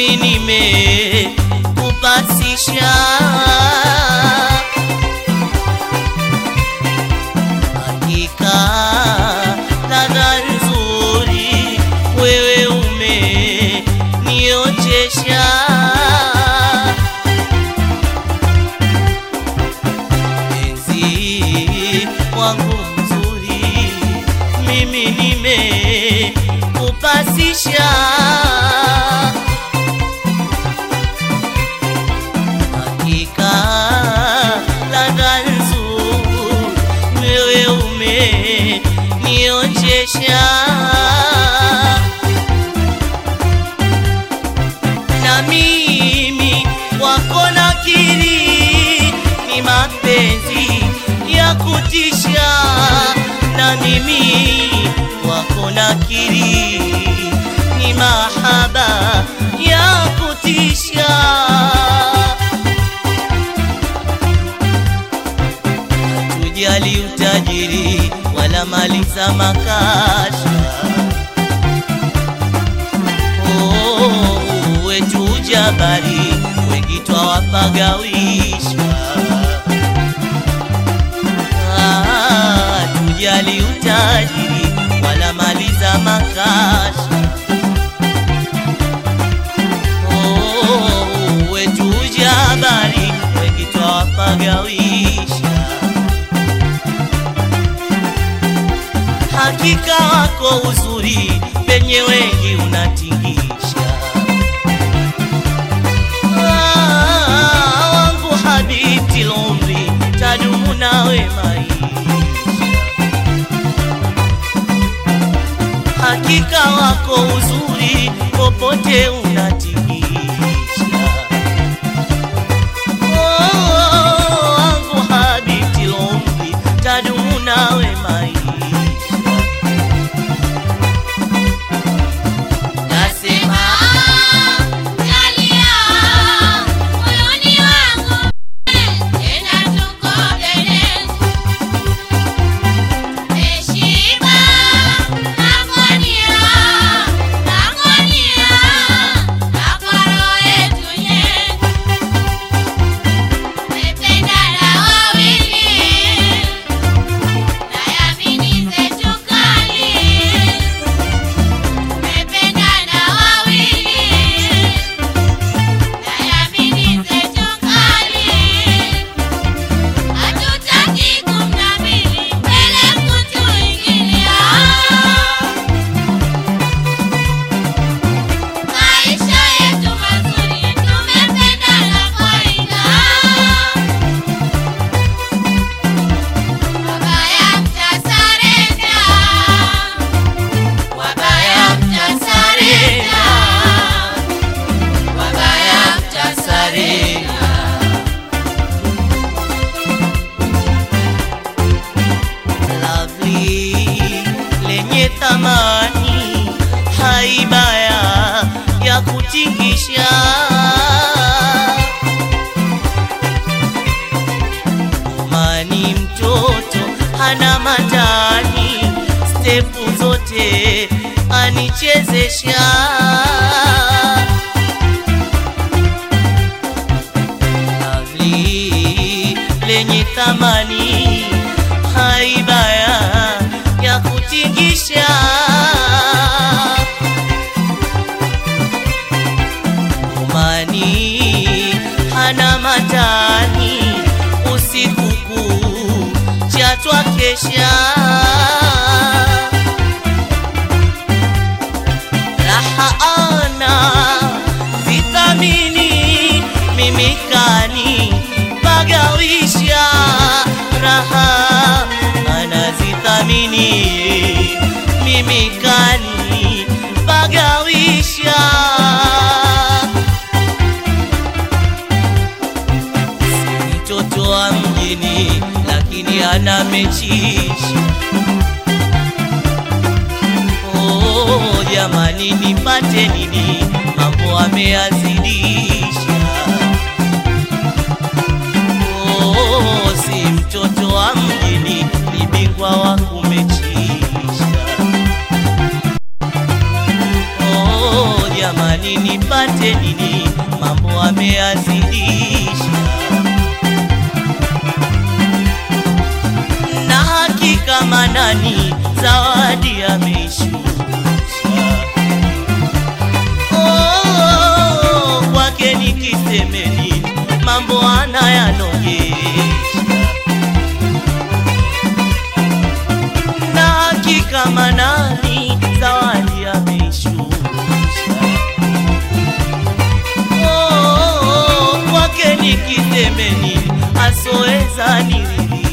mimi nimekupasisha hakika ladha nzuri wewe umenionjesha mpenzi wangu mzuri mimi nimekupasisha hakika ladha nzuri wewe umenionjesha na mimi wako nakiri ni mapenzi ya kutisha na mimi wako nakiri ni mahaba ya kutisha tujali utajiri wala mali za makasha Oh, wetu jabari wengi twawapagawisha Ah, tujali utajiri wala mali za makasha Oh, wetu jabari wengi twawapagawisha hakika wako uzuri penye wengi unatingisha Ah, wangu habiti lombi tadumu nawe maisha hakika wako uzuri popote unatingisha Oh, wangu habiti lombi tadumu nawe maisha Nasema jalia moyoni wangu tena tuko dede Meshiba nagonia nagonia na kwa roho yetu nye Tumependana wawili na yamini zetu kali Tumependana wawili na yamini zetu kali, hatutaki kumnamili mbele kutuingilia. Maisha yetu mazuri, tumependana kawaida. Wabaya mtasarenda Wabaya mtasarenda, wabaya mtasarenda. lovely lenye thamani haibaya ya kutingisha mani mtoto hana matani stepu zote anichezesha lovely lenye thamani haibaya ya kutingisha umani hana matani usiku kucha twakesha raha ana vitamini mimikani pagawisha raha anazithamini mimikani pagawisha Si mtoto wa mjini lakini ana mechisha Oh, jamani nipate nini mambo ameyazidisha Oh, si mtoto wa mjini ni bingwa wa kumechisha jamani, nipate nini? Mambo ameyazidisha, na hakika manani zawadi ameishusha. Oh, kwake nikiseme nini? Mambo anayanogesha na hakika manani zawadi ameishusha. Oh, kwake nikiseme nini? Asoweza niridhisha.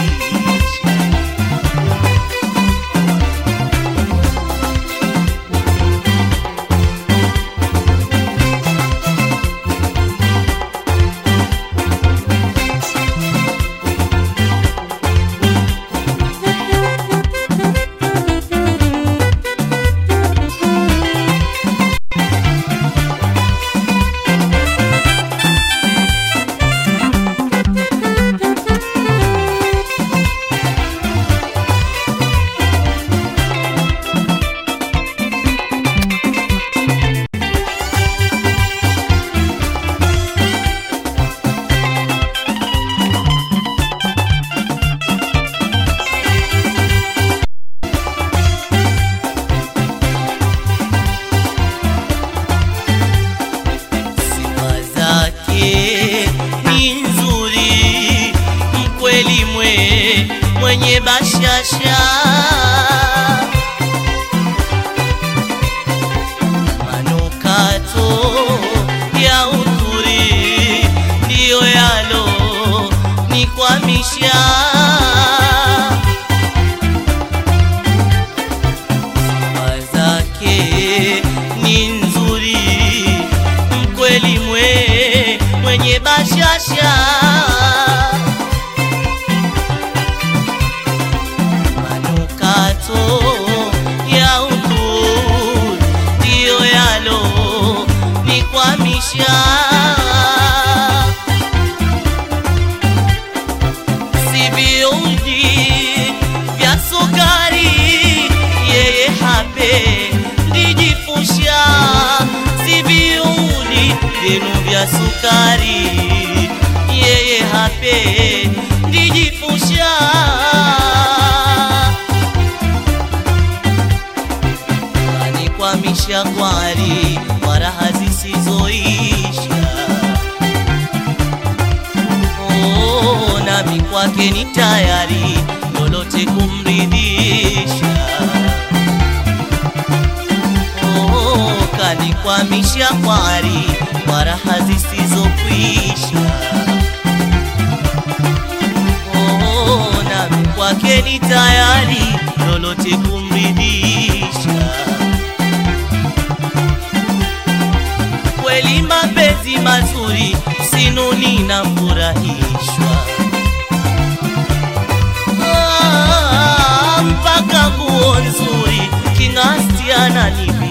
Sifa zake ni nzuri, mkweli mwe mwenye bashasha, manukato ya uzuri ndiyo yalo nikwamisha. Sifa zake ni nzuri, mkweli mwe mwenye bashasha, manukato ya uzuri ndiyo yalo nikwamisha. si viuji vya sukari, yeye hape ndijifusha. Si viuli vyenu vya sukari, yeye hape ndijifusha. Anikwamisha kwari kwa raha zisizoisha Oh, nami kwake ni tayari lolote kumridhisha. Oh, kanikwamisha kwari kwa raha zisizokwisha. Oh, nami kwake ni tayari lolote kumridhisha. kweli mapenzi mazuri sinuni na furahishwa Ah, mpaka nguo nzuri king'asti ananipa